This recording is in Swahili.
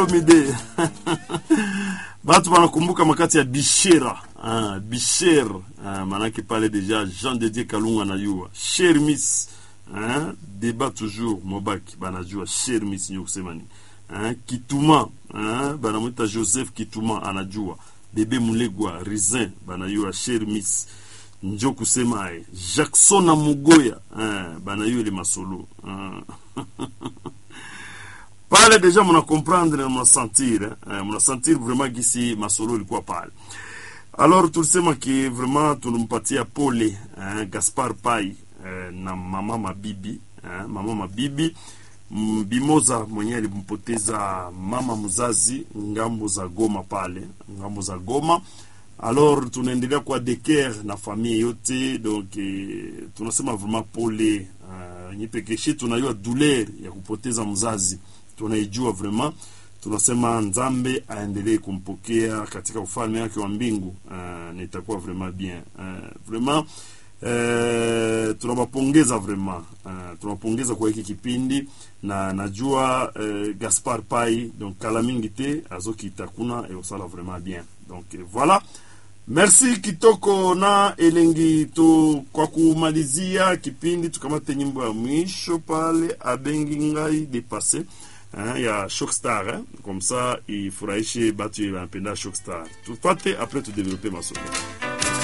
mide batu wanakumbuka makati ya bishera ah, bisher ah, manake pale deja Jean de Dieu Kalunga anajua cher miss ah, débat toujours mobaki banajua cher miss nyo kusema ni ah, Kituma ah, banamwita Joseph Kituma anajua bebe Mulegwa Rizin banajua cher miss njo kusema aye Jackson na Mugoya ah, banajua ile masolo ah. pale deja muna comprendre na muna sentir eh, muna sentir vraiment gisi masolo ilikuwa pale alors tulisema ki vraiment tulimpatia pole eh, Gaspar Pai eh, na mama Mabibi eh, mama Mabibi Bimoza mwenyewe alimpoteza mama mzazi ngambo za Goma pale ngambo za Goma alors tunaendelea kwa deker na familia yote donc eh, tunasema vraiment pole uh, nyipekeshe tunajua douleur ya kupoteza mzazi tunaijua vraiment tunasema nzambe aendelee kumpokea katika ufalme wake wa mbingu uh, na itakuwa vraiment bien uh, vraiment uh, tunawapongeza vraiment uh, tunawapongeza kwa hiki kipindi na najua uh, Gaspar Pai donc kala mingi te azokita kuna eosala vraiment bien donc uh, voilà merci kitoko na elengi tu kwa kumalizia kipindi tukamate nyimbo ya mwisho pale abengi ngai depase hein, ya Shockstar hein, comme ça ifurahishe batu wanapenda Shockstar tupate après tudevelope masomo